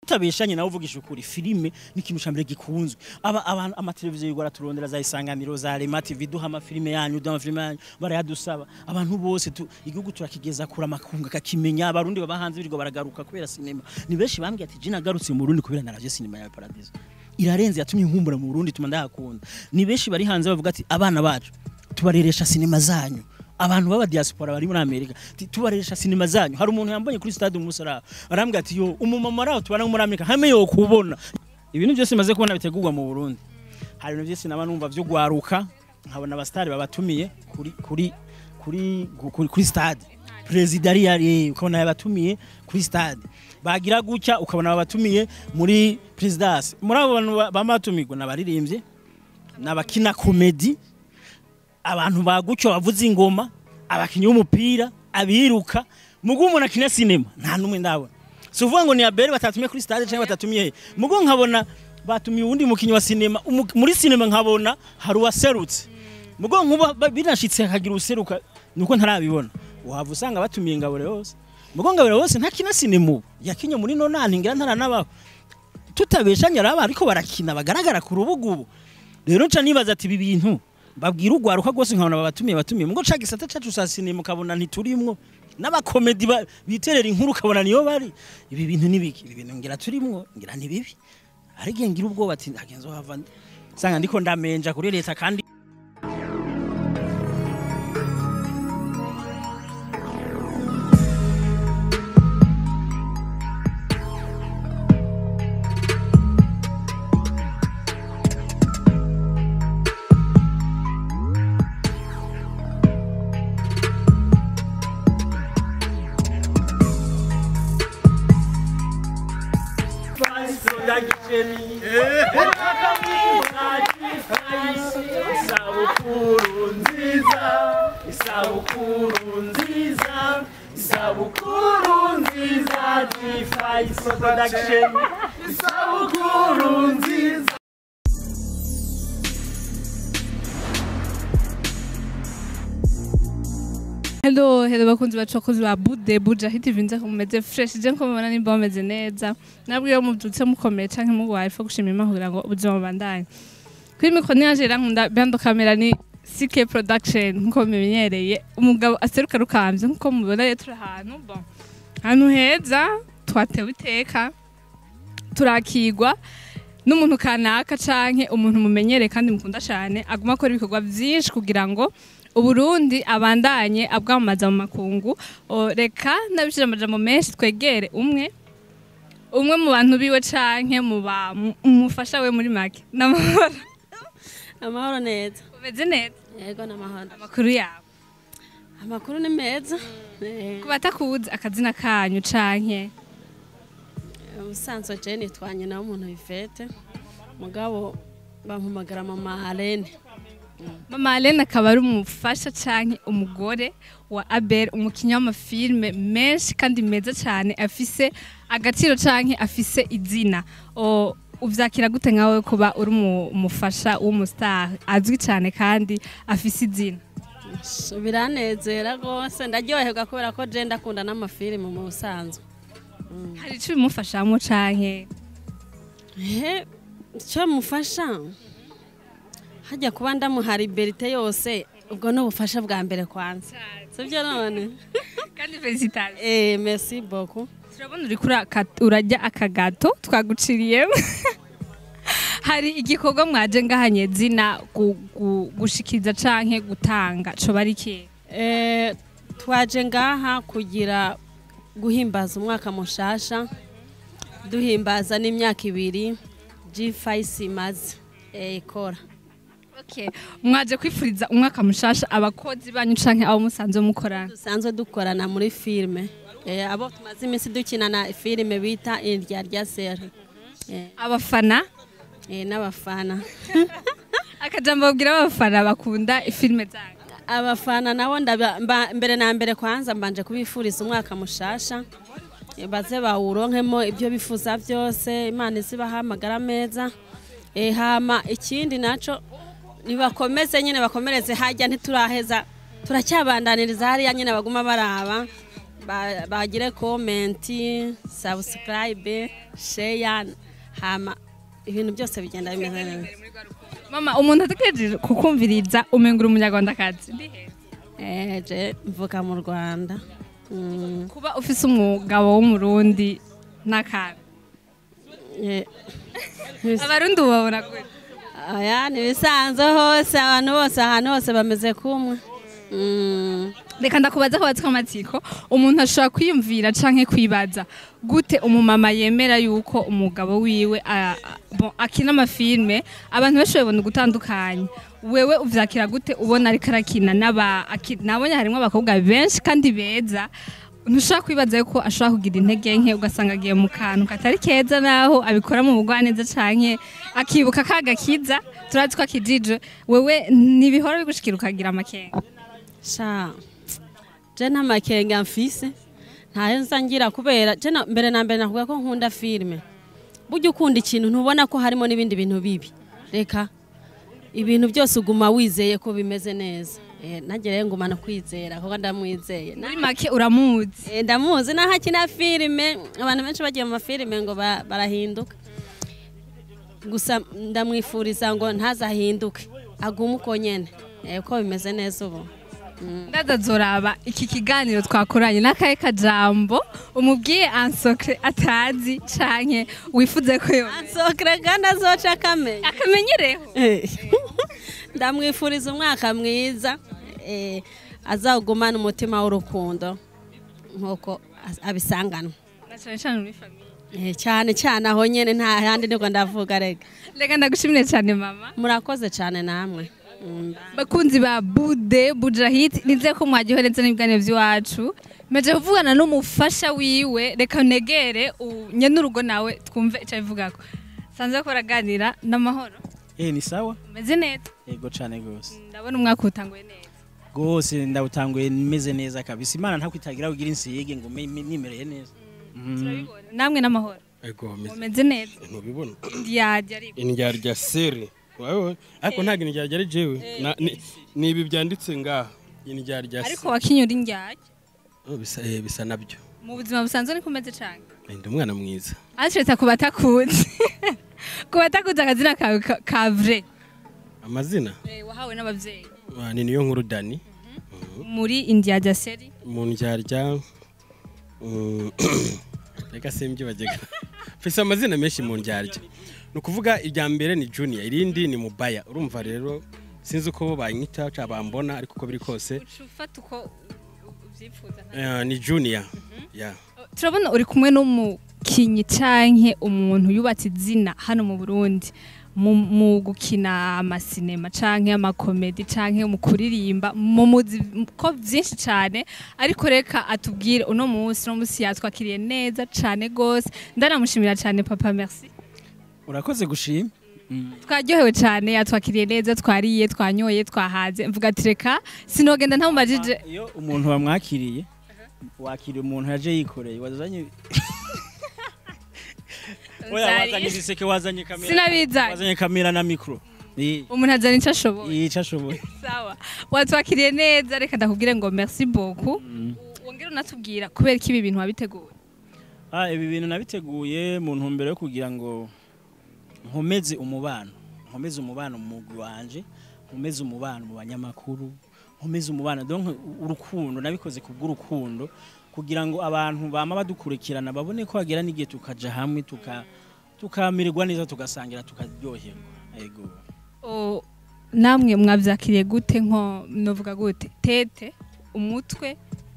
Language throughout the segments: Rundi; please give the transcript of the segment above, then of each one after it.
tutabeshanye nawe uvugisha ukuri filime ni ikintu ca mbere gikunzwe aba abantu amateleviziyo yigora turondera za isanganiro za Rema TV duha amafilime yanyu duha amafilime yanyu barayadusaba abantu bose tu, igihugu turakigeza kura makunga kakimenya abarundi baba hanze birgo baragaruka kubera sinema ni benshi bambwiye ati jina garutse mu Burundi kubera naravye sinema ya Paradiso irarenze yatumye nkumbura mu Burundi tuma ndahakunda ni benshi bari hanze bavuga ati abana bacu tubareresha sinema zanyu abantu baba diaspora bari muri Amerika ti- tubareresha sinema zanyu hari umuntu yambonye kuri stade umusara arambwira ati yo umumama araho tubana muri Amerika hame yo kubona ibintu byose maze kubona bitegurwa mu Burundi hari ibintu byose naba numva byo gwaruka nkabona abastari babatumiye kuri kuri kuri kuri, kuri stade perezida ari yari ukabona yabatumiye kuri stade bagira gutya ukabona babatumiye muri presidence muri abo bantu ba- bamatumirwa nabaririmbye nabakina komedi abantu bagutyo bavuza ingoma abakinnyi b'umupira abiruka mugu umuntu akina sinema nta n'umwe ndabona si uvuga ngo ni abere batatumiye kuri stade cyangwa batatumiye he mugu nkabona batumiye uwundi mukinnyi wa sinema umu- muri sinema nkabona hari uwaserutse mugo nkuba ba- binashitse hakagira useruka nuko ntarabibona wava usanga batumiye ingabure hose mugo ngabure hose ntakina sinema ubu yakinye muri nonani ngira ntaranabaho tutabeshanya araba ariko barakina bagaragara ku rubuga ubu rero nca nibaza ati ibi bintu babwira urwaruka rwose nkabona babatumiye batumiye mugo ca gisata cacu sa sinema ukabona ntiturimwo n'abakomedi ba- biterera inkuru ukabona niyo bari ibi bintu nibiki ibi bintu ngira turimwo ngira ni bibi ariko ngira ubwoba ati hagenzo hava sanga ndiko ndamenja kuri leta kandi isabukuru nziza isabukuru nziza isabukuru nziza G5 production isabukuru nziza Hello, hello bakunzi bacu bakozi ba Bude Buja hiti vinze ko mumeze fresh je nko mubona nimba bameze neza nabwo iyo mubyutse mukomeye canke mugwaye fo gushima Imana kugira ngo ubuzima bubandanye kuri mikro niyaje rankunda bando kamera ni CK production nko mumenyereye umugabo aseruka rukamvye nko mubona rero turi ahantu bon ahantu heza twatewe iteka turakigwa n'umuntu kanaka canke umuntu mumenyereye kandi mukunda cyane aguma akora ibikorwa byinshi kugira ngo uburundi abandanye abwamamaza mu makungu O, reka ndabishira amajambo menshi twegere umwe umwe mu bantu biwe canke mu ba- mu- umufasha we muri make n'amahoro amahoro neza umeze neza yego n'amahoro amakuru yawe amakuru ni meza Eh, ku batakuzi akazina kanyu canke ubusanzwe je nitwanye nawe umuntu bifete mugabo bampamagara mama Alene mama Alene akaba ari umufasha canke umugore wa Abel umukinnyi w'amafilme menshi kandi meza cyane afise agaciro canke afise izina O, uvyakira gute nkawe kuba uri umu- umufasha w'umustar azwi cyane kandi afise izina biranezera rwose ndaryoherwa kubera ko je ndakunda n'amafilime mu busanzwe hari ico bimufashamo canke he icyo mufasha hajya kuba ndamuha liberite yose ubwo ni ubufasha bwa mbere kwanza sibyo none kandi felicitations eh merci beaucoup turabona uri kuri aka- urajya akagato twaguciriyemo hari igikorwa mwaje ngahanye zina gu- gu- gushikiriza canke gutanga coba ari kihe Eh, twaje ngaha kugira guhimbaza umwaka mushasha duhimbaza n'imyaka ibiri G5 imaze eh, ikora okay. mwaje kwifuriza umwaka mushasha abakozi banyu canke abo musanzwe mukorana dusanzwe dukorana muri filime eh, abo tumaze iminsi dukinana filime bita indya rya seri eh, abafana eh, n'abafana akajambo babwira abafana bakunda filime zanyu abafana nabo ndaba- mba- mbere na mbere kwanza mbanje kubifuriza umwaka mushasha Eh, baze bawuronkemo ibyo bifuza byose imana izibaha amagara meza Eh, hama ikindi naco nibakomeze nyine bakomereze hajya ntituraheza turacyabandaniriza hariya nyine baguma baraba ba- bagire komenti subscribe share hama ibintu byose bigenda bimeze neza mama umuntu ategereje kukumviriza umengura umunyarwandakazi Eh, je mvuka mu rwanda Mm, kuba ufise umugabo w'umurundi n'akantu eh, abarundi ubabona gute aya ni ibisanzwe hose abantu bose ahantu hose bameze kumwe Mm, reka ndakubaza ko batsika amatsiko umuntu ashobora kwiyumvira canke kwibaza gute umumama yemera yuko umugabo wiwe a- a- bon, akina amafilme abantu benshi babibona ugutandukanye wewe uvyakira gute ubona ariko arakina n'aba aki- nabonye harimwo abakobwa benshi kandi beza ntushobora kwibaza yuko ashobora kugira intege nke ugasanga agiye mu kantu katari keza naho abikora mu bugwaneza canke akibuka kaga kiza turazi ko akijije wewe ntibihora bigushikira ukagira amakenga sha je nta makenga mfise ntayo nza ngira kubera je na- mbere na mbere navuga ko nkunda filime burya ukunda ikintu ntubona ko harimo n'ibindi bintu bibi reka ibintu byose uguma wizeye ko bimeze neza Eh, nanjye rero ngumana kwizera kuko ndamwizeye Na- muri make uramuzi Eh, ndamuzi naho akina filime abantu benshi bagiye mu mafilime ngo ba- barahinduka gusa ndamwifuriza ngo ntazahinduke agume uko nyene Eh, uko bimeze neza ubu ndadazoraba iki kiganiro twakoranye n'akahe kajambo umubwiye ansokre atazi canke wifuze ko yo ansokere kandi azoca akamenya akamenyereho Eh, ndamwifuriza umwaka mwiza eh, azawugumana umutima w'urukundo nk'uko as- abisanganwa na cane cane muri famiye Eh, cyane cyane aho nyene nta handi niko ndavuga rega reka ndagushimire cane mama murakoze cyane namwe Mm. bakunzi ba bude bujahit nize ko mwaryohereza n'ibiganiro by'iwacu meje kuvugana n'umufasha wiwe reka negere nyene urugo nawe twumve ico abivugako sanze ko baraganira n'amahoro eh ni sawa umeze neza yego cane gose ndabona umwaka utanguye neza gose ndawutanguye meze neza kabisa imana ntakwitagira ugira insiyege ngo me- me- nimereye neza Mhm. turabibona namwe n'amahoro ego meze umeze neza ntubibona ndiyajya ariko indyarya sere urabibona ariko ntabwo indyarya ari jewe Na- ni- ni ibi byanditse ngaha indyarya ariko se wakinyura indyajya Oh, bisa eh, bisa nabyo mu buzima busanzwe niko umeze cane Eh, ndi umwana mwiza ashireta ku batakuzi ku batakuzi akazina kawe ka- ka vrai amazina Eh, wahawe n'abavyeyi Ah, ni niyo nkuru dani muri indiyajya seri mu ndyarya mm, reka simbyibagega mfise amazina menshi mu ndyarya ni ukuvuga irya mbere ni junior irindi ni mubaya urumva rero sinzi uko banyita cyangwa bambona ariko uko biri kose uca ufata uko uvyipfuza eh, ni junior yeah. turabona uri kumwe n'umukinyi canke umuntu yubatse izina hano mu burundi mu, mu gukina amasinema canke amakomedi canke mu kuririmba mu muzi ko vyinshi cane ariko reka atubwire uno munsi uno munsi yatwakiriye neza cane gose ndanamushimira cane papa merci urakoze gushima Mm. twaryohewe cyane yatwakiriye neza twariye twanyoye twahaze mvuga ati reka sinogenda ntamubajije iyo umuntu wamwakiriye wakiriye umuntu yaje yikoreye wazanye oya wazanye ibiseke wazanye kamera sinabizanye wazanye kamera na mikro Eh, umuntu azana icyo ashoboye yica ashoboye sawa watwakiriye neza reka ndakubwire ngo merci beaucoup wongere unatubwira kubera ko ibi bintu wabiteguye Ah, ibi bintu nabiteguye mu ntumbero yo kugira ngo nkomeze umubano nkomeze umubano mu mugwi wanje nkomeze umubano mu banyamakuru nkomeze umubano donc urukundo nabikoze ku bw'urukundo kugira ngo abantu bama badukurikirana babone ko hagera n'igihe tukaja hamwe tuka tukamererwa neza tugasangira tukaryoherwa yego O, namwe mwabyakiriye gute nko novuga gute tete umutwe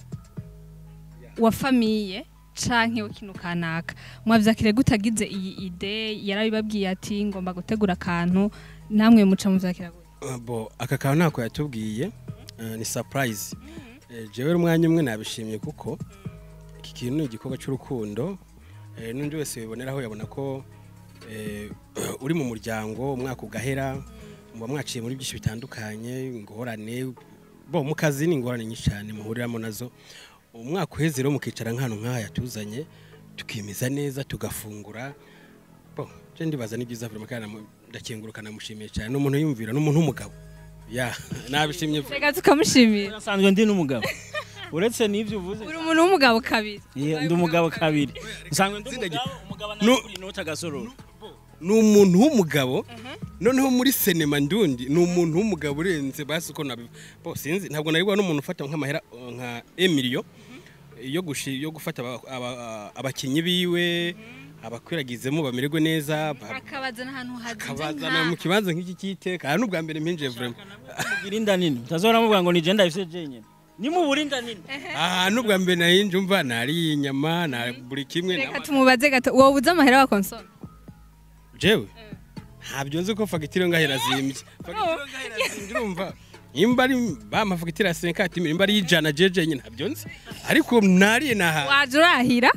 wa famiye canke w'ikintu kanaka mwavyakiriye gute agize iyi ide yarabibabwiye ati ngomba gutegura akantu namwe muca muvyakira gute Uh, bo aka kantu ntako yatubwiye uh, ni surprise Eh, jewe umwanya umwe nabishimye kuko iki kintu ni igikorwa cy'urukundo Eh, n'undi wese wiboneraho yabona ko eh, uri mu muryango umwaka ugahera muba mwaciye muri byinshi bitandukanye ingorane bo mu kazi ni ingorane nyinshi cyane muhuriramo nazo umwaka uheze rero mukicara nk'ahantu nk'aha yatuzanye tukimeza neza tugafungura bo je ndibaza ni byiza vraiment kandi namu- ndakenguruka namushimiye cyane ni umuntu yumvira ni umuntu w'umugabo ya nabishimye reka tukamushimira nasanzwe ndi n'umugabo uretse n'ivyo uvuze uri umuntu w'umugabo kabiri Ye, ndi umugabo kabiri nsanzwe ndi Zina gi- umugabo umugabo No. nawe inota gasororo ni umuntu w'umugabo noneho muri sinema ndundi ni umuntu w'umugabo urenze basi uko nabi bo sinzi ntabwo nari n'umuntu ufata nk'amahera uh, nka emiliyo yo gushi yo gufata aba- aba- abakinnyi biwe abakwiragizemo bamererwe neza ba- akabazana ahantu hazinze akabazana mu kibanza nk'iki cy'iteka aha n'ubwa mbere mpinjiye vraiment mugira inda nini utazora muvuga ngo ni je ndabifise jenyine ni mubura inda nini aha n'ubwa mbere nari njumva nariye inyama na buri kimwe reka na- tumubaze gato wowe uzi amahera wa konsome jewe ntabyo nzi ko fagitire ngahera zimbye fagitire ngahera zimbye urumva nimba ari bama fagitire ya senkati nimba ari ijana jeje nyine ntabyo nzi ariko nariye naha waje urahira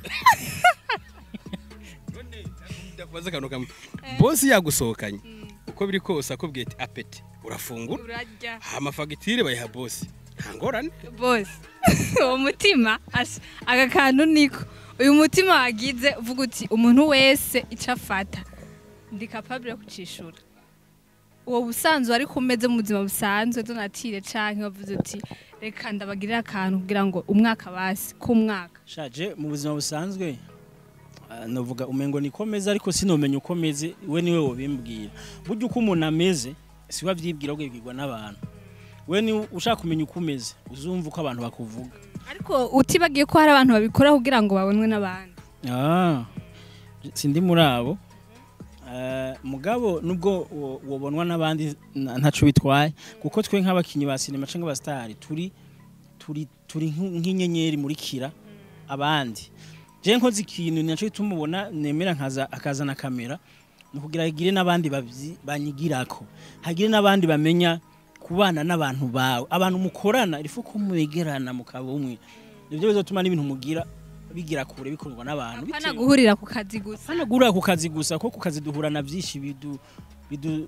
ndakubaza akantu kamwe bosi yagusohokanye uko biri kose akubwiye ati apeti urafungura urarya hama fagitire bayiha bosi nta ngorane bose uwo mutima asha aka kantu niko uyu mutima wagize uvuga uti umuntu wese icyo afata ndi capable yo kucishura uwo busanzwe ariko umeze mu buzima busanzwe donatire canke wavuze uti reka ndabagirire akantu kugira ngo umwaka basi k'umwaka shaje mu buzima busanzwe ah, novuga umengo nikomeze ariko sinomenya uko meze we niwe wobimbwira burya uko umuntu ameze si we avyibwira ahubwo yibwirwa n'abantu we ni ushaka kumenya uko umeze uzumva uko abantu bakuvuga ariko utibagiye ko hari abantu babikora kugira ngo babonwe n'abandi Ah, sindi muri abo Eh, mugabo nubwo wo- wobonwa n'abandi na- ntaco bitwaye kuko twe nk'abakinyi ba sinema canke abasitari turi turi turi nk'u- nk'inyenyeri muri kira abandi je nkoze ikintu naco gituma ubona nemera nkaza akazana kamera ni kugira hagire n'abandi bavyi- banyigirako hagire n'abandi bamenya kubana n'abantu bawe abantu mukorana irifu ko mwegerana mukaba umwe nivyo bizotuma n'ibintu mugira bigira kure bikorwa n'abantu apana bitewe- guhurira ku kazi gusa hano gura ku kazi gusa ko ku kazi duhura na byinshi bidu bidu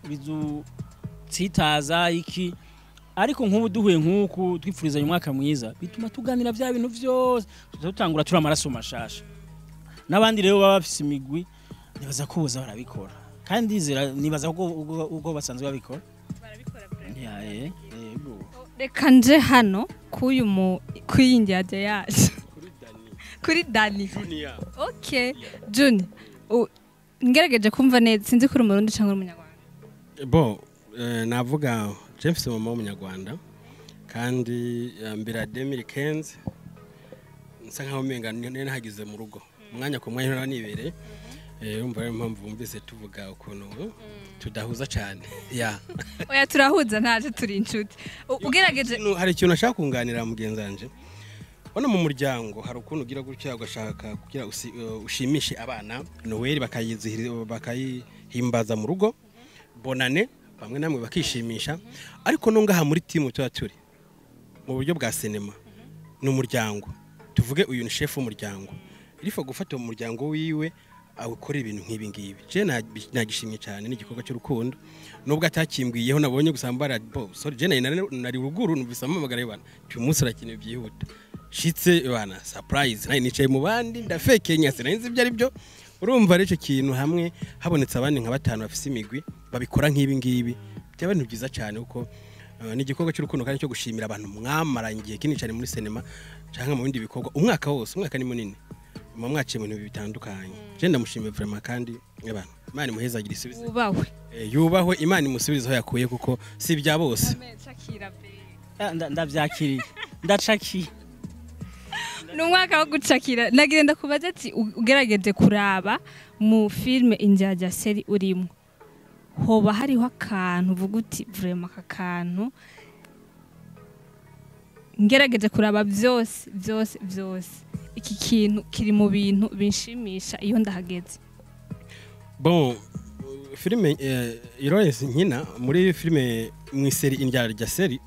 bidutsitaza iki ariko nk'ubu duhuye nk'uku twifurizanya umwaka mwiza bituma tuganira bya bintu byose tuza dutangura turi amaraso mashasha n'abandi rero baba bafise imigwi nibaza ko boza barabikora kandi zira nibaza ko ubwo- ubwo basanzwe babikora Ya, eh, yego. reka nje hano k'uyu mu k'iyi njyajya yaje kuri dani junior ok juni u- ngerageje kumva neza sinzi ko uri umurundi cyangwa uri umunyarwanda bo eh, navuga james mama w'umunyarwanda kandi eh, mbere ya demiri kenzi nsa nkaho umenga nari nahagize mu rugo umwanya ku mwanya nari nibereye Eh, urumva rero impamvu wumvise tuvuga ukuntu tudahuza cyane ya oya turahuza ntaje turi inshuti U- ugerageje Ikintu- hari ikintu nashaka kunganira mugenzi wanje Hano mu muryango hari ukuntu ugira gutya ugashaka kugira usi- uh, ushimishe abana noweli bakayizihiriza bakayihimbaza mu rugo bonane bamwe namwe bakishimisha ariko no ngaha muri timu tuba turi mu buryo bwa sinema ni umuryango tuvuge uyu ni shefu w'umuryango irifa gufata mu muryango wiwe awukorera ibintu nk'ibi ngibi je nabi- nagishimye cyane n'igikorwa cy'urukundo nubwo atakimbwiyeho nabonye gusa mbara bo sorry je nari nari ruguru numvise amamagara y'abana uyu munsi urakenewe byihuta shitse bana surprise nari nicaye mu bandi ndafekenya sinari ibyo ari byo urumva rero icyo kintu hamwe habonetse abandi nka batanu bafise imigwi babikora nk'ibi ngibi byaba ibintu byiza cyane kuko uh, ni igikorwa cy'urukundo kandi cyo gushimira abantu mwamaranye igihe kinini cyane muri sinema cyangwa mu bindi bikorwa umwaka wose umwaka ni munini muba mwaciye mu bintu bitandukanye je ndamushimiye vraiment kandi abantu imana imuheza agira isubizo wubahwe Eh, yubahwe imana imusubize aho yakuye kuko si ibya bose Ah, nda- ndavyakiriye ndacakiye ni umwaka wo gucakira nagenda kubaza ati u- ugerageje kuraba mu filime injyajya seri urimo hoba hariho akantu uvuga uti vurema aka kantu ngerageje kuraba byose byose byose iki kintu kiri mu bintu binshimisha iyo ndahageze bon uh, filime eh, Irores nkina muri filime mu iseri indyarya seri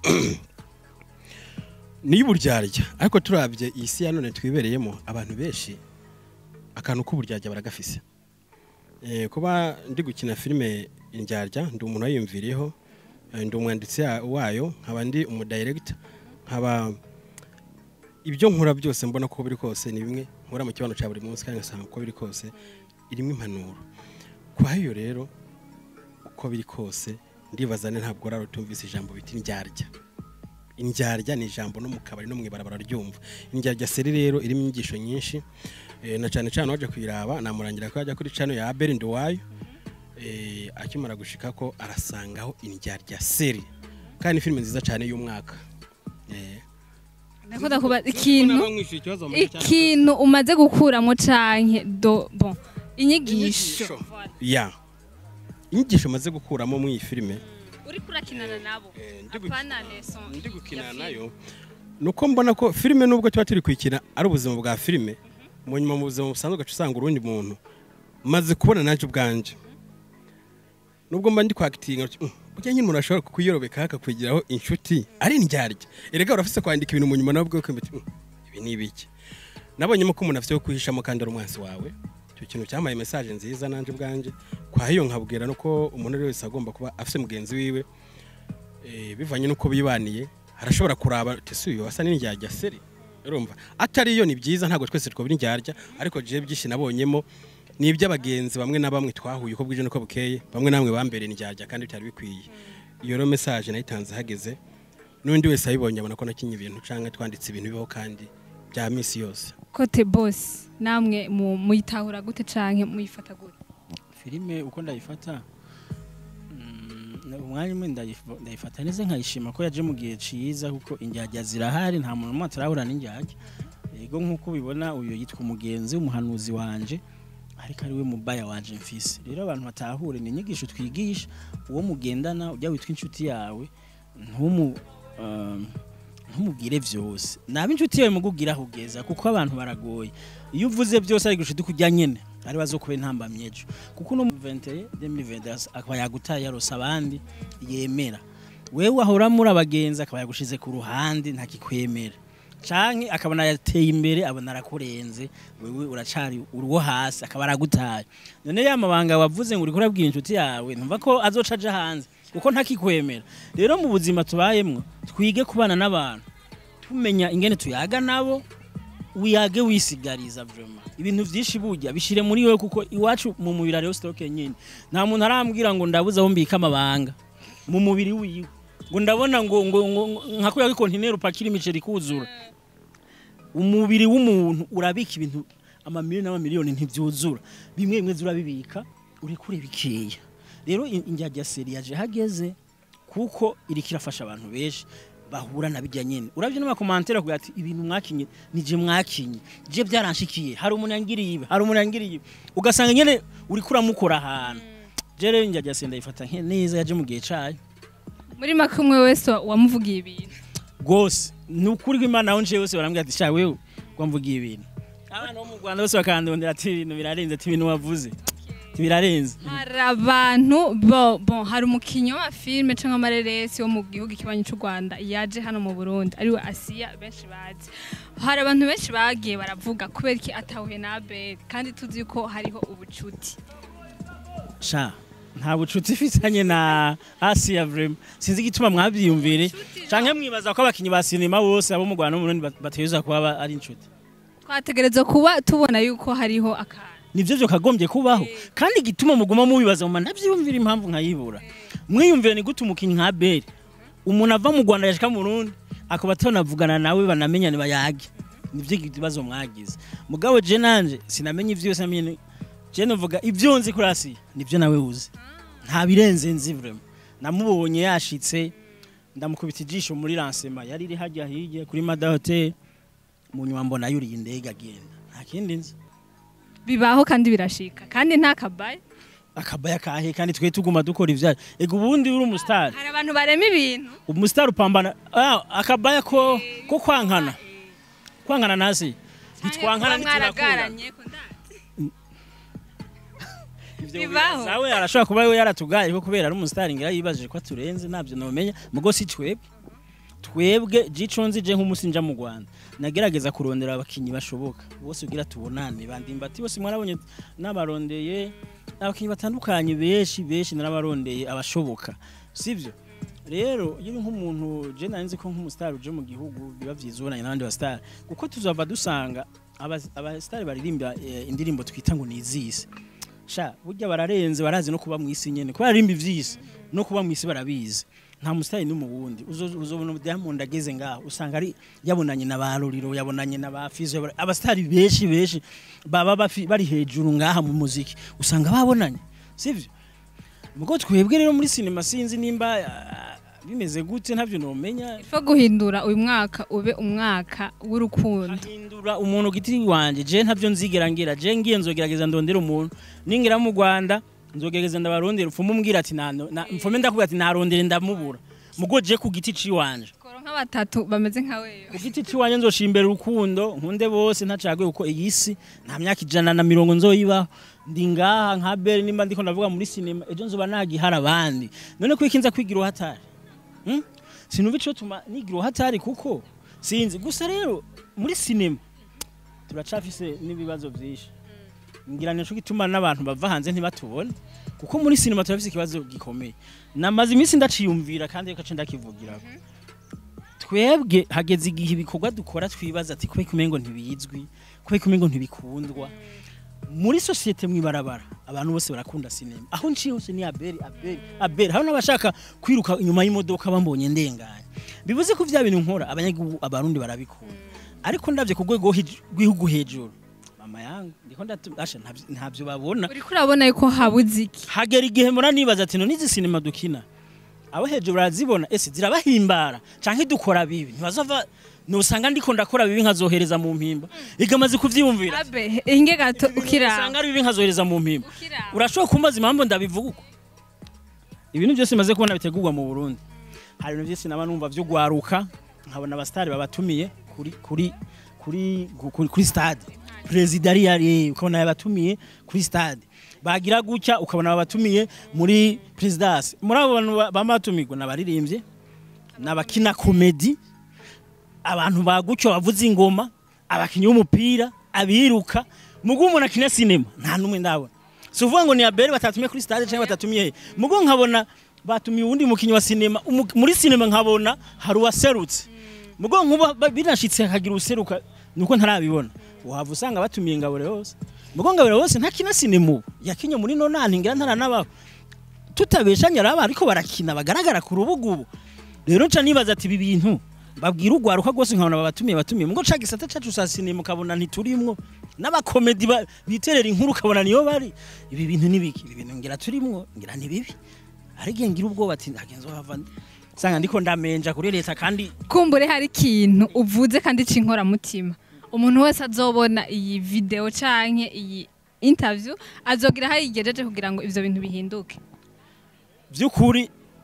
ni y'uburyarya ariko turabye iyi si ya none twibereyemo abantu benshi akantu k'uburyarya baragafise Eh, kuba ndi gukina filime indyarya ndi umuntu wayiyumviriyeho eh, ndi umwanditsi ya- wayo nkaba ndi umudirector nkaba ibyo nkora byose mbona ko biri kose ni bimwe nkora mu kibanza cya buri munsi kandi ngasanga uko biri kose irimo impanuro kwayo rero uko biri kose ndibaza ne ntabwo rero tumvise ijambo biti ndyarya indyarya ni ijambo no mu kabari no mu ibarabara ryumva indyarya seri rero irimo inyigisho nyinshi eh, na cyane cyane waje kuyiraba namurangira ko yajya kuri channel ya Abel Nduwayo eh, akimara gushika ko arasangaho indyarya seri kandi ni filime nziza cyane y'umwaka eh. ndakunda kuba ikintu Nabamwishuye ikibazo bamaze cyane. ikintu umaze gukuramo canke do bon inyigisho ya inyigisho maze gukuramo muri iyi filime uri kurakinana nabo Eh, ndi gu- apana leson ndi gukina nayo nuko mbona ko filime nubwo tuba turi kuyikina ari ubuzima bwa filime mu nyuma mu buzima busanzwe ugaca usanga urundi muntu maze kubona nanjye ubwanjye nubwo mba ndi kwakitinga burya nyine umuntu ashobora kukuyorobeka akakwigiraho inshuti ari indyarya erega urafise kwandika ibintu mu nyuma nawe ubwawe ukumva uti, "Mm, ibi ni ibiki nabonyemo ko umuntu afite yo kwihishamo kandi ari umwansi wawe icyo kintu cyamaye mesaje nziza nanjye ubwanjye kwa hiyo nkabwira nuko umuntu ari wese agomba kuba afite mugenzi wiwe eh, bivanye n'uko bibaniye arashobora kuraba ati si uyu wasa n'indyarya seri urumva atari yo ni byiza ntabwo twese twabira indyarya ariko jewe byinshi nabonyemo ni iby'abagenzi bamwe na bamwe twahuye uko bwije n'uko bukeye bamwe na bamwe bambereye indyarya kandi bitari bikwiye iyo rero mesaje nayitanze hageze n'undi wese ayibonye abona ko nakinye ibintu cyangwa twanditse ibintu bibaho kandi bya minsi yose kote boss namwe mu- muyitahura gute canke muyifata gute filime uko ndayifata mm, umwanya umwe ndayif- ndayifata neza nkayishima ko yaje mu gihe ciza kuko indyarya zirahari nta muntu umwe atarahura n'indyarya yego nk'uko ubibona uyu yitwa umugenzi umuhanuzi wanje ariko ari we mubaya wanje mfise rero abantu batahure ni inyigisho twigisha uwo mugendana ujya witwa inshuti yawe ntumu um, ntumubwire vyose naba inshuti yawe mugubwira aho ugeza kuko abantu baragoye iyo uvuze byose ari gushida kujya nyene ari bazokuba intambamyi ejo kuko no mu 21 2020 akaba yagutaye yarose abandi yemera wewe ahora muri abagenzi akaba yagushize ku ruhande ntakikwemera canke akabona yateye imbere abona arakurenze wewe uracari uruwo hasi akaba aragutaye none ya mabanga wavuze ngo uriko urabwira inshuti yawe ntumva ko azoca aja hanze kuko ntakikwemera rero mu buzima tubayemwo twige kubana n'abantu tumenya ingene tuyaga nabo wiyage wisigariza vraiment ibintu vyinshi burya bishire muri wewe kuko iwacu mu mubiri hariho stoke nyine nta muntu arambwira ngo ndabuze aho mbika amabanga mu mubiri wiwe ngo ndabona ngo ngo ngo nka kuya kontineri upakira imiceri kuzura umubiri w'umuntu urabika ibintu amamiliyoni n'amamiliyoni ntibyuzura bimwe bimwe urabibika uri kure bikeya rero in- indyarya seri yaje hageze kuko iriko irafasha abantu benshi bahura na bijya nyene uravye n'amakomantere kugira ati ibintu mwakinye nije mwakinye je byaranshikiye hari umuntu yangiriye ibi hari umuntu yangiriye ibi ugasanga nyene uriko uramukora ahantu je rero indyarya seri ndayifata nke neza yaje mu gihe cayo muri make umwe wese wa- wamuvugiye ibintu rwose ni ukuri kw'imana aho nje bose barambwira ati sha wewe wamvugiye ibintu abana bo mu rwanda bose bakandondera ati ibintu birarenze ati ibintu wavuze ati birarenze hari abantu bo bon hari umukinnyi wa filime cyangwa amareresi wo mu gihugu kibanyi cy'u Rwanda yaje hano mu Burundi ariwe Asiya benshi bazi hari abantu benshi bagiye baravuga kubera iki atahuye na Abel kandi tuzi ko hariho ubucuti sha nta bucuti ifitanye na asiya vrema sinzi igituma mwabyiyumvire canke mwibaza ko abakinyi ba sinema bose abo mu rwanda no mu burundi bat- bategerezwa kuba ba- ari inshuti twategereza kuba tubona yuko hariho akantu nivyo vyo kagombye kubaho kandi igituma muguma mubibaza mu ntavyiyumvira impamvu nkayibura mwiyumvire ni gute umukinyi nka beri umuntu ava mu rwanda yashika mu burundi akaba atanavugana nawe banamenyane bayage nivyo ikibazo mwagize mugabo je nanje sinamenye ivyo yose namenye ni- je novuga ivyo nzi kuri asiya nivyo nawe uzi nta birenze nzi vrema namubonye yashitse ndamukubita ijisho muri lansema yari iri hajya hirya kuri mada hotel mu nyuma mbona yuriye indege agenda nta kindi nzi bibaho kandi birashika kandi nta kabaye akabaya kahe kandi twe tuguma dukora ivyayo ego ubundi uri umusitari hari abantu barema ibintu umusitari upambana ah, akabaya ko ko kwankana kwankana nasi ntitwankana ntiturakura mwaragaranye ko ndazi Ivyo bibaho. zawe arashobora kuba we yaratugaye ko kubera ari umusitari ngira yibajije ko aturenze ntabyo nomenya mugo si twebwe twebwe jico nzi je nk'umusinja mu Rwanda nagerageza kurondera abakinyi bashoboka bose ugira tubonane bandimbati bose mwarabonye n'abarondeye abakinyi batandukanye benshi benshi narabarondeye abashoboka sivyo rero iyo uri nk'umuntu je nari nzi ko nk'umusitari uje mu gihugu biba vyiza ubonanye n'abandi basitari kuko tuzava dusanga aba- abasitari baririmba eh, indirimbo twita ngo ni izisi sha burya bararenze barazi no kuba mu isi nyene kubera rimba ivyisi no kuba mu isi barabizi nta musitari n'umu wundi Uzo- uzobona Diamond ageze ngaho usanga ari yabonanye na ba Ruriro yabonanye na ba Fizo yabona- abasitari benshi benshi baba bafi- bari hejuru ngaha mu muziki usanga babonanye sivyo mugo twebwe rero muri sinema sinzi nimba ah, bimeze gute ntavyo nomenya Fo guhindura uyu mwaka ube umwaka w'urukundo ahindura umuntu giti wanje je ntavyo nzigera ngira je ngiye nzogerageza ndondera umuntu ningira mu Rwanda nzogerageza ndabarondera upfume umbwira ati nano na- mfume ndakubwira ati narondere ndamubura mugo je ku giti ciwanje koro nka batatu bameze nka wewe ku giti ciwanje nzoshimbera urukundo nkunde bose ntacaguye kuko iyi si nta myaka ijana na mirongo nzoyibaho ndi ngaha nka beri nimba ndiko ndavuga muri sinema ejo nzoba nagihara abandi none ko ikinza kwigira uhatari hmm? sinumva ico tuma nigira uhatari kuko sinzi gusa rero muri sinema turacafise n'ibibazo vyinshi ngira nico gituma n'abantu bava hanze ntibatubone kuko muri sinema turafise ikibazo gikomeye namaze iminsi ndaciyumvira kandi reka ndakivugiraho twebwe hageze igihe ibikorwa dukora twibaza ati kubera kumengo ntibizwi kubera kumengo ntibikundwa muri sosiyete mwibarabara abantu bose barakunda sinema aho nciye hose ni aberi aberi aberi hari n'abashaka kwiruka inyuma y'imodoka bambonye ndenganye bivuze ko vya bintu nkora abanyagihugu abarundi barabikunda ariko ndavye ku rwego hij- rw'igihugu hejuru mama yangu ndiko ndatu asha ntavyo- ntavyo babona uriko urabona yuko habuze iki hagera igihe mura nibaza ati none izi sinema dukina abo hejuru barazibona ese zirabahimbara canke dukora bibi ntibazova nusanga ndiko ndakora bibi nkazohereza mu mpimba igamaze kuvyiyumvira abe inge gato usanga ukiraba ari bibi nkazohereza mu mpimba ukiraba urashobora kumbaza impamvu ndabivuga uko ibintu byose maze kubona bitegurwa mu Burundi hari ibintu byose naba numva vyo gwaruka nkabona abastari babatumiye kuri kuri kuri kuri, kuri stade president ari yari ukabona yabatumiye kuri stade bagira gutya ukabona babatumiye muri presidence muri abo bantu ba- bamatumirwa nabaririmbye nabakina comedy abantu bagutyo bavuza ingoma abakinyi b'umupira abiruka mugu umuntu akina sinema nta numwe ndabona si uvuga ngo ni abere batatumiye kuri stade cyangwa batatumiye he mugo nkabona batumiye uwundi mukinyi wa sinema umu- muri sinema nkabona hari uwaserutse mugo nkuba ba- binashitse hakagira useruka nuko ntarabibona wava usanga batumiye ngabure hose mugo ngabure hose ntakina sinema ubu yakinye muri nonani ngira ntaranabaho tutabeshanya araba ariko barakina bagaragara ku rubuga ubu rero nca nibaza ati ibi bintu babwira urwaruka rwose nkabona babatumiye batumiye mugo ca gisata cacu sa sinema ukabona ntiturimwo n'abakomedi ba- biterera inkuru ukabona niyo bari ibi bintu nibiki ibi bintu ngira turimwo ngira ni bibi ariko ngira ubwoba ati ndagenzo hava sanga ndiko ndamenja kuri leta kandi kumbure hari ikintu uvuze kandi c'inkoramutima umuntu wese azobona iyi video canke iyi interview azogira aho yigejeje kugira ngo ivyo bintu bihinduke by'ukuri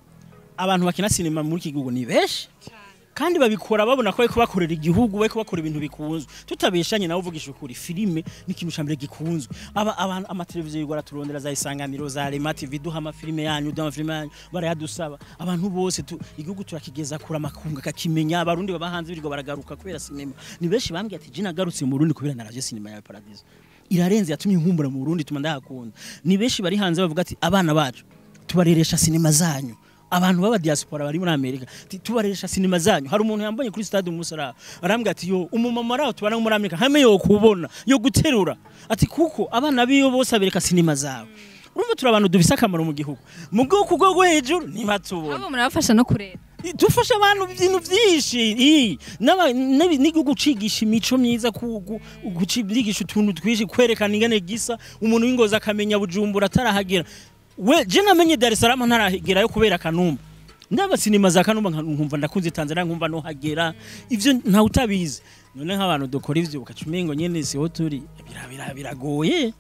abantu bakina sinema muri iki gihugu ni benshi kandi babikora babona ko bariko bakorera igihugu bariko bakora ibintu bikunzwe tutabeshanye nawe uvugisha ukuri filime ni ikintu ca mbere gikunzwe aba abantu amateleviziyo y'u Rwanda turondera za isanganiro za Rema TV duha amafilime yanyu duha amafilime yanyu barayadusaba abantu bose tu, igihugu turakigeza kura makunga kakimenya abarundi baba hanze birirwa baragaruka kubera sinema ni benshi bambwiye ati jina garutse mu Burundi kubera naravye sinema ya Paradiso irarenze yatumye inkumbura mu Burundi tuma ndahakunda ni benshi bari hanze bavuga ati abana bacu tubareresha sinema zanyu abantu baba diaspora bari muri Amerika ati, tubareresha sinema zanyu hari umuntu yambonye kuri stade umusara arambwira ati yo umumama raho tubana muri Amerika hame yo kubona yo guterura ati kuko abana biyo bose abereka sinema zawe urumva turi abantu dufise akamaro mu gihugu mu bwoko bwo hejuru ntibatubona abo murabafasha no kurera dufasha abantu ibintu byinshi ii, n'aba- n'abi- n'igihugu cigisha imico myiza ku- ku- kucigisha utuntu twinshi kwerekana ingene gisa umuntu w'ingozi akamenya bujumbura atarahagera we je namenye Dar es Salaam ntarahagerayo kubera kanumba ndaba sinema za kanumba nka- nkumva ndakunze Tanzania nkumva no hagera ivyo ntawe utabizi none nk'abantu dukora ivyo ukaca umengo nyene siho turi bira- bira- biragoye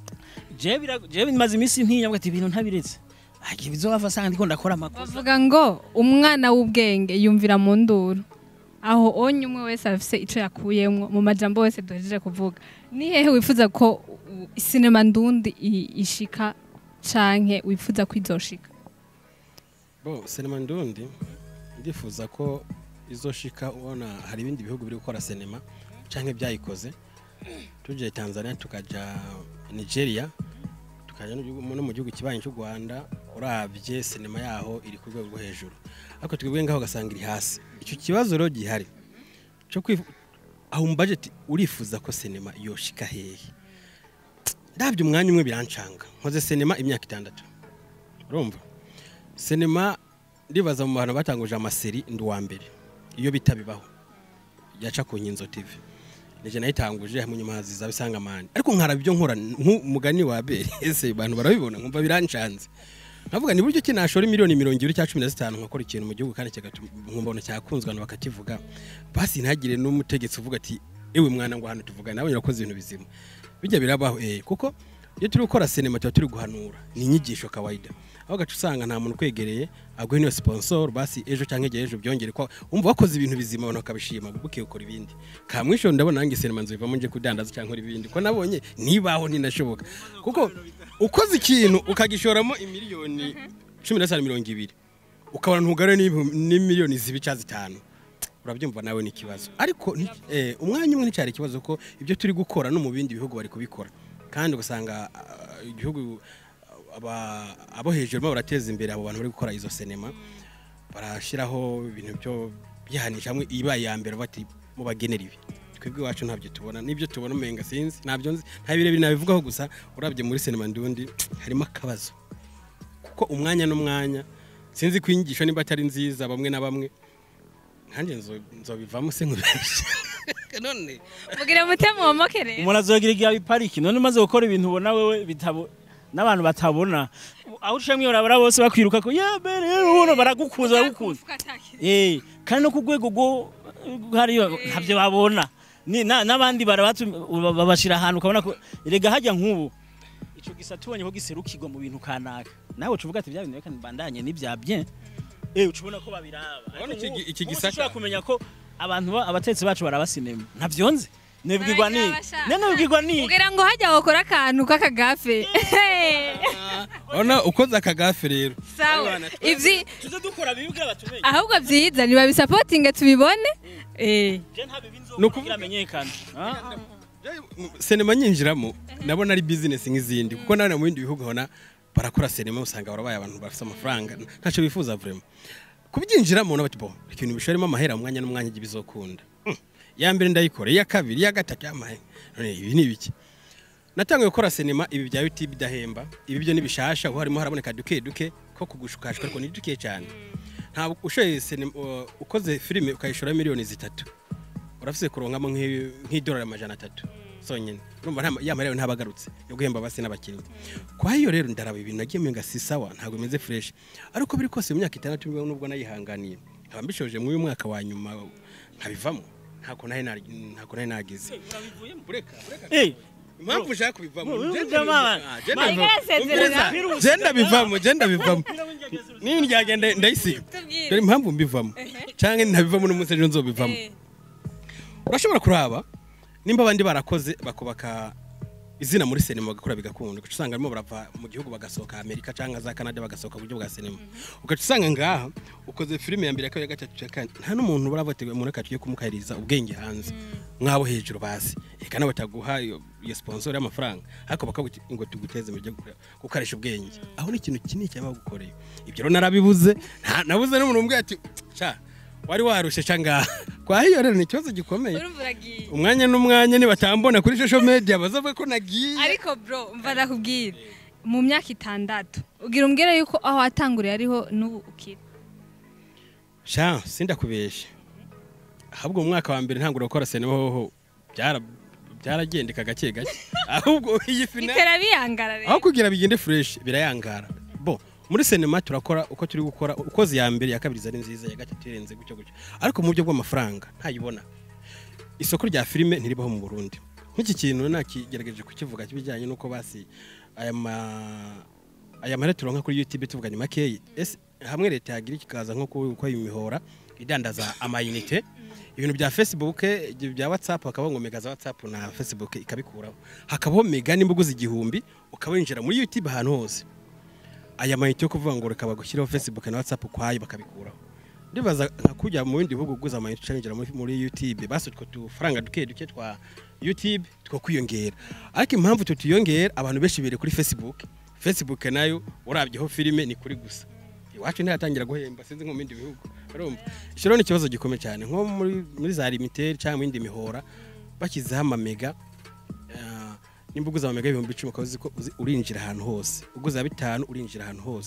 je bira- je maze iminsi ntinya ati ibintu ntabiretse agiye bizobava sanga ndiko ndakora amakosa bavuga ngo umwana w'ubwenge yumvira mu nduru aho onye umwe wese afise ico yakuyemwo mu majambo wese duhejeje kuvuga ni hehe wifuza ko u- sinema ndundi i- ishika canke wifuza ko izoshika bo sinema ndundi ndifuza ko izoshika ubona hari ibindi bihugu biri gukora sinema canke byayikoze tuje Tanzania tukaja Nigeria tukaja no gihugu- no mu gihugu kibanyi cy'u Rwanda uravye sinema yaho iri ku rwego rwo hejuru ariko twebwe ngaho ugasanga iri hasi icyo kibazo rero gihari cyo kwifu aho mu budget urifuza ko sinema yoshika hehe ndabyo umwanya umwe birancanga nkoze sinema imyaka itandatu urumva sinema ndibaza mu bantu batanguje amaseri ndi uwa mbere iyo bita bibaho yaca ku nkinzo tv nije nayitanguje hamwe nyuma haziza bisanga mani ariko nkaraba ibyo nkora nk'umugani wa bere ese abantu barabibona nkumva biranshanze nkavuga ni buryo ki nashora miliyoni mirongo ibiri cyangwa cumi na zitanu nkakora ikintu mu gihugu kandi kigatuma nkumbona cyakunzwe abantu bakakivuga basi ntagire n'umutegetsi uvuga ati ewe mwana ngo hano tuvuga nawe urakoze ibintu bizima bijya birabaho eh kuko iyo turi gukora sinema tuba turi guhanura ni inyigisho kawaida aho gace usanga nta muntu ukwegereye aguha niyo sponsor basi ejo cyangwa igihe ejo byongere ko umva wakoze ibintu bizima abantu bakabishima buke ukora ibindi kamwisho ndabona nange sinema nzivamo nje kudandaza cyangwa ibindi ko nabonye nibaho ninashoboka kuko ukoze ikintu ukagishoramo imiliyoni cumi na zitanu mirongo ibiri ukabona ntugare n'imiliyoni zibi cyangwa zitanu urabyumva nawe ni ikibazo ariko ni- eh, umwanya umwe nticyari ikibazo ko ibyo turi gukora no mu bindi bihugu bari kubikora kandi ugasanga ah, igihugu ah, aba- abo hejuru barimo barateza imbere abo bantu bari gukora izo sinema barashyiraho ibintu byo byihanisha hamwe ibaye iya mbere bati mubagenera ibi twebwe iwacu ntabyo tubona n'ibyo tubona umenga sinzi ntabyo nzi nta birebire nabivugaho gusa urabye muri sinema ndundi harimo akabazo kuko umwanya n'umwanya sinzi ko inyigisho niba atari nziza bamwe na bamwe nkanjye nzo- nzobivamo se nkubeshye none mugira mutema womokere umuntu azogira igihe abipariki none umaze gukora ibintu ubona wewe bitabo n'abantu batabona aho uciyemo iyo urabara bose bakwiruka ko ya mbere uno baragukunze baragukunze eh kandi no ku rwego rwo hariyo ntabyo babona Ni- na- n'abandi barabatu babashira ahantu ukabona ko erega hajya nk'ubu ico gisa tubonye ko giserukirwa mu bintu kanaka nawe ucuvuga ati bya bintu reka mbandanye n'ibya bien eh ucubona ko babiraba Urabona iki gi- iki Ubu gisaka? sinshobora kumenya ko abantu ba- abatetsi bacu baraba sinema ntavyonze nebwirwa ni Barabasha. nene nebwirwa ni kugira ngo hajya wakora akantu k'akagafe urabona ukoze akagafe rero sawa ibyi tuze dukora bibwe abatumenye ahubwo byiza nibabisapotinge tubibone eh je nta bibi Ni nzokugira ukuvuga- amenyekana Ah, sinema nyinjiramo ndabona ari bizinesi nk'izindi kuko nawe mu bindi bihugu ubona barakora sinema usanga barabaye abantu bafite amafaranga ntacyo bifuza vrema kubyinjiramo nabati bo ikintu bishoremo amahera mu mwanya n'umwanya igihe bizokunda Hmm. iya mbere ndayikora iya kabiri iya gatatu yamahe none ibi ni ibiki natangiye gukora sinema ibi bya YouTube bidahemba ibi byo nibishasha ubu harimo haraboneka duke duke ko kugushukashwa ariko ni duke cyane ntabwo ushoye sinema uh, ukoze filime ukayishora miliyoni zitatu urafise kuronkamo nk'i- nk'idolari amajana atatu sonyine urumva nta- ya marero ntabagarutse yo guhemba basi n'abakinnyi kwa hiyo rero ndaraba ibintu nagiye menga si sawa ntabwo bimeze fresh ariko biri kose mu myaka itandatu nibwo nubwo nayihanganiye nkaba mbishoje muri uyu mwaka wa nyuma nkabivamo ntako nahe nari- ntako nahe nagize bureka bureka eh impamvu ushaka kubivamo Bro, je urumva ndabivamo. mama. Ah, je Mama, ndabivamo. yarasezerana. Umviriza, je ndabivamo je ndabivamo nini ryagenda ndayisiga dore impamvu mbivamo cyangwa ntabivamo n'umunsi ejo nzobivamo urashobora kuraba nimba abandi barakoze bakubaka izina muri sinema bagakora bigakunda ugaca usanga barimo barava mu gihugu bagasohoka amerika cyangwa za canada bagasohoka mu buryo bwa sinema ugaca usanga ngaha ukoze filime ya mbere ya kabiri ya gatatu ya kane nta n'umuntu uravuga umuntu reka tugiye kumukahiriza ubwenge hanze nk'abo hejuru bazi reka nawe bataguha iyo iyo sponsor y'amafaranga ariko bakavuga ngo tuguteze mu byo gukoresha ubwenge aho ni ikintu kinini cyaba gukoreye ibyo rero narabibuze nta- nabuze n'umuntu umbwira ati ca wari warushe ca ngaha kwa hiyo rero ni ikibazo gikomeye urumva uragiye umwanya n'umwanya nibatambona kuri social media bazavuga ko nagiye ariko bro mva ndakubwira mu myaka itandatu ugira umbwire yuko aho watanguriye ariho n'ubu ukiri sha sindakubeshe ahubwo mu mwaka wa mbere ntangura gukora sinema hoho byara byaragendeka gake gake ahubwo iyi finale bitera biyangara rero aho kugira bigende fresh birayangara bo muri sinema turakora uko turi gukora ukoze iya mbere iya kabiri zari nziza iya gatatu irenze gutyo gutyo ariko mu buryo bw'amafaranga ntayibona isoko rya filime ntiribaho mu Burundi nk'iki kintu nakigerageje kukivuga kibijyanye n'uko basi aya ma aya mahera turonka kuri YouTube tuvuganye makeyi ese hamwe leta yagira ikikaza nko ku- ko imihora idandaza amayinite ibintu bya Facebook ibyo bya WhatsApp hakabaho ngo mega za WhatsApp na Facebook ikabikuraho hakabaho mega nimba uguze igihumbi ukaba winjira muri YouTube ahantu hose aya mayinite yo kuvuga ngo reka bagushyiraho Facebook na WhatsApp ukwayo bakabikuraho ndibaza nka kujya mu bindi bihugu uguze amayinite ucinjira muri, muri YouTube basi utwo tufaranga duke duke twa YouTube two kwiyongera ariko impamvu tutiyongera abantu benshi bere kuri Facebook Facebook nayo urabyeho filime ni kuri gusa iwacu ntiyatangira guhemba sinzi nko mu bindi bihugu urumva icyo rero ni ikibazo gikomeye cyane nko muri, muri za limited cyangwa mu yindi mihora bashyizeho amamega ah, nimba uguze amamega ibihumbi icumi ukaba uzi ko uzi- urinjira ahantu hose uguze bitanu urinjira ahantu hose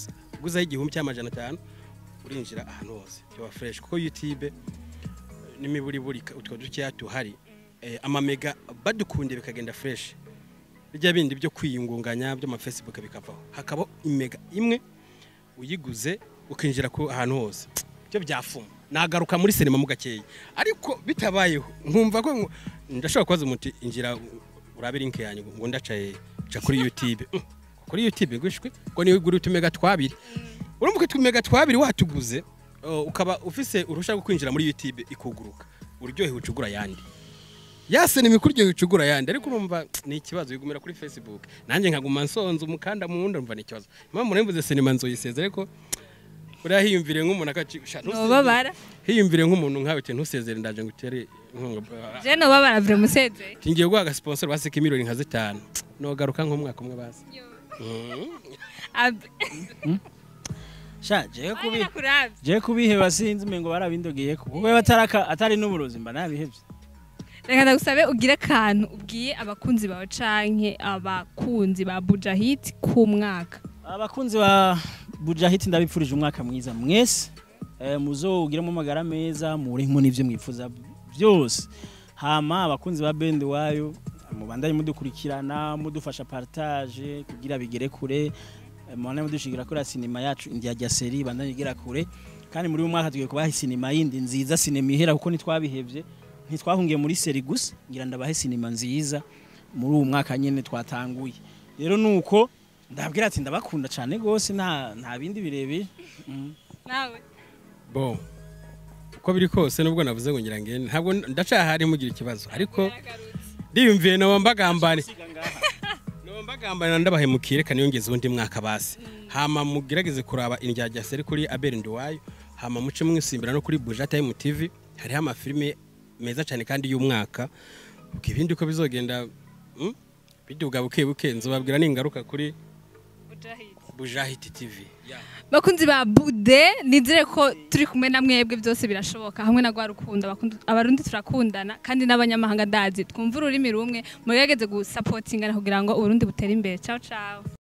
uguzaho igihumbi cy'amajana atanu urinjira ahantu hose byoba fresh kuko youtube n'imiburiburi utwo dukeya tuhari eh, amamega badukunde bikagenda fresh bijya bindi byo kwiyungunganya by'amafacebook bikavaho hakaba imega imwe uyiguze ukinjira ku ahantu hose byo byafuma nagaruka muri sinema mu gakeya ariko bitabayeho nkumva ko ngo- ndashobora kubaza umuti injira urabe link yanyu ngo ndacaye ca kuri youtube Mm, kuri youtube gushwe ngo niwe ugura utumega twabiri urumva ko utumega twabiri watuguze uh, ukaba ufise uruhushya rwo kwinjira muri youtube ikuguruka uryohewe ucugura yandi yase ni imikuryo ucugura yandi ariko urumva ni ikibazo wigumira kuri facebook nanjye nkaguma nsonza umukanda mu wundi umva ni ikibazo impamvu narimvuze sinema nzoyiseze ariko uriya hiyumvire nk'umuntu akaci sha, ntusezere. nobabara hiyumvire nk'umuntu nkawe uti ntusezere ndaje ngo utere inkunga je nobabara vure musezeye tingiye guha agasponsor basika miliyoni nka zitanu nogaruka nk'umwaka umwe basi Mm. Ab- sha jewe kubi Nakuravye. jewe kubiheba sinzi umengo barabindogeye ko kuko ataraka atari n'uburozi mba nabihevye reka ndagusabe ugire akantu ubwiye abakunzi bawe canke abakunzi ba bujahit ku mwaka abakunzi ba bujahiti ndabipfurije umwaka mwiza mwese eh, muzowugiremo amagara meza murimo n'ivyo mwifuza byose hama abakunzi ba bende wayo mubandanye mudukurikirana mudufasha partage kugira bigere kure eh, mubandanye mudushigira kuri sinema yacu india rya seri bandanye igera kure kandi muri uyu mwaka tugiye kubaha sinema yindi nziza sinema ihera kuko ntitwabihevye ntitwahungiye muri seri gusa ngira ndabahe sinema nziza muri uwo mwaka nyene twatanguye rero nuko ndabwira ati ndabakunda cyane rwose nta nta bindi birebire Mm. nawe bo uko biri kose nubwo navuze ngo ngira ngende ntabwo ndacahari mugira ikibazo ariko ndiyumviye noba mbagambane noba mbagambane ndabahemukire reka niyongeze undi mwaka basi hama mugerageze kuraba indyarya seri kuri abel nduwayo hama muce mwisimbira no kuri buja time tv hariho amafilime meza cyane kandi y'umwaka ubwo ibindi uko bizogenda mm, biduga buke buke nzobabwira ningaruka kuri bujahiti tv yeah. bakunzi ba bude nizere ko turi kumwe na mwebwe byose birashoboka hamwe na rwa rukundo abakundi- abarundi turakundana kandi n'abanyamahanga ndazi twumva ururimi rumwe mugerageze gusapotingana kugira ngo uburundi butere imbere ciao ciao